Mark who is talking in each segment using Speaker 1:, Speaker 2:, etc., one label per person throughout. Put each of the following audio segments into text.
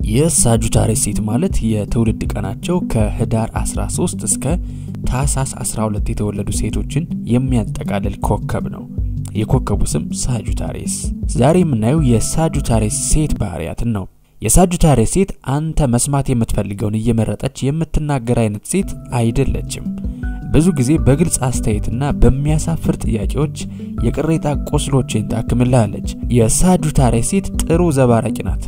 Speaker 1: የሳጁታሪስ ሴት ማለት የትውልድ ቀናቸው ከህዳር 13 እስከ ታህሳስ 12 የተወለዱ ሴቶችን የሚያጠቃልል ኮከብ ነው። የኮከቡ ስም ሳጁታሪስ። ዛሬ የምናየው የሳጁታሪስ ሴት ባህሪያትን ነው። የሳጁታሪስ ሴት አንተ መስማት የምትፈልገውን እየመረጠች የምትናገር አይነት ሴት አይደለችም። ብዙ ጊዜ በግልጽ አስተያየትና በሚያሳፍር ጥያቄዎች የቅሬታ ቁስሎችን ታክምልሃለች። የሳጁታሪስ ሴት ጥሩ ዘባራቂ ናት።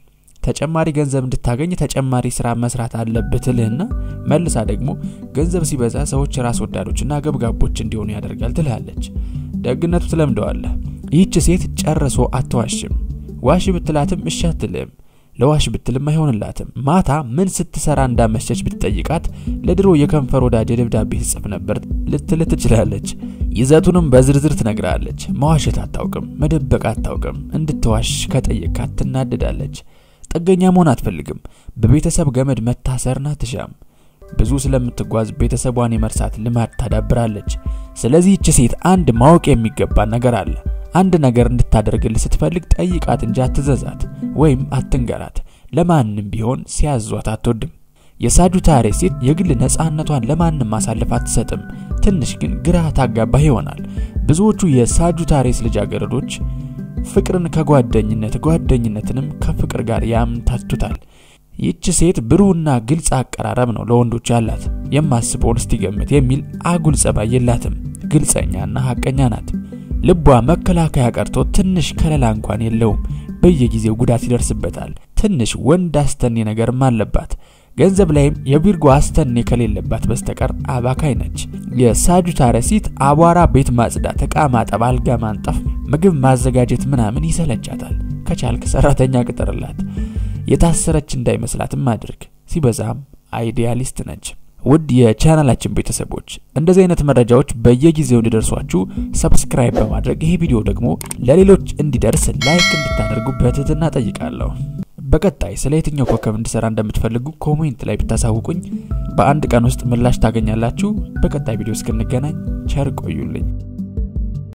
Speaker 1: ተጨማሪ ገንዘብ እንድታገኝ ተጨማሪ ስራ መስራት አለብህ ትልህና መልሳ ደግሞ ገንዘብ ሲበዛ ሰዎች ራስ ወዳዶችና ገብጋቦች እንዲሆኑ ያደርጋል ትልሃለች። ደግነቱ ትለምደዋለህ። ይህች ሴት ጨርሶ አትዋሽም። ዋሽ ብትላትም እሺ አትልም። ለዋሽ ብትልም አይሆንላትም። ማታ ምን ስትሰራ እንዳመሸች ብትጠይቃት ለድሮ የከንፈር ወዳጅ ደብዳቤ ትጽፍ ነበር ልትል ትችላለች። ይዘቱንም በዝርዝር ትነግራለች። መዋሸት አታውቅም፣ መደበቅ አታውቅም። እንድትዋሽ ከጠየቃት ትናደዳለች። ጥገኛ መሆን አትፈልግም። በቤተሰብ ገመድ መታሰርን አትሻም። ብዙ ስለምትጓዝ ቤተሰቧን የመርሳት ልማድ ታዳብራለች። ስለዚህ ይህች ሴት አንድ ማወቅ የሚገባ ነገር አለ። አንድ ነገር እንድታደርግልህ ስትፈልግ ጠይቃት እንጂ አትዘዛት ወይም አትንገራት። ለማንም ቢሆን ሲያዟት አትወድም። የሳጁታሪስ ሴት የግል ነፃነቷን ለማንም ማሳለፍ አትሰጥም። ትንሽ ግን ግራ ታጋባህ ይሆናል። ብዙዎቹ የሳጁታሪስ ልጃገረዶች ፍቅርን ከጓደኝነት ጓደኝነትንም ከፍቅር ጋር ያምታቱታል። ይህች ሴት ብሩህና ግልጽ አቀራረብ ነው ለወንዶች ያላት። የማስበውን እስቲገምት የሚል አጉል ጸባይ የላትም። ግልጸኛና ሀቀኛ ናት። ልቧ መከላከያ ቀርቶ ትንሽ ከለላ እንኳን የለውም። በየጊዜው ጉዳት ይደርስበታል። ትንሽ ወንድ አስተኔ ነገርም አለባት። ገንዘብ ላይም የቪርጎ አስተኔ ከሌለባት በስተቀር አባካይ ነች። የሳጁታሪስ ሴት አቧራ፣ ቤት ማጽዳት፣ እቃ ማጠብ፣ አልጋ ማንጠፍ፣ ምግብ ማዘጋጀት ምናምን ይሰለቻታል። ከቻልክ ሰራተኛ ቅጠርላት። የታሰረች እንዳይመስላትም አድርግ። ሲበዛም አይዲያሊስት ነች። ውድ የቻናላችን ቤተሰቦች እንደዚህ አይነት መረጃዎች በየጊዜው እንዲደርሷችሁ ሰብስክራይብ በማድረግ ይሄ ቪዲዮ ደግሞ ለሌሎች እንዲደርስ ላይክ እንድታደርጉ በትህትና ጠይቃለሁ። በቀጣይ ስለ የትኛው ኮከብ እንድሰራ እንደምትፈልጉ ኮሜንት ላይ ብታሳውቁኝ በአንድ ቀን ውስጥ ምላሽ ታገኛላችሁ። በቀጣይ ቪዲዮ እስክንገናኝ ቸር ቆዩልኝ።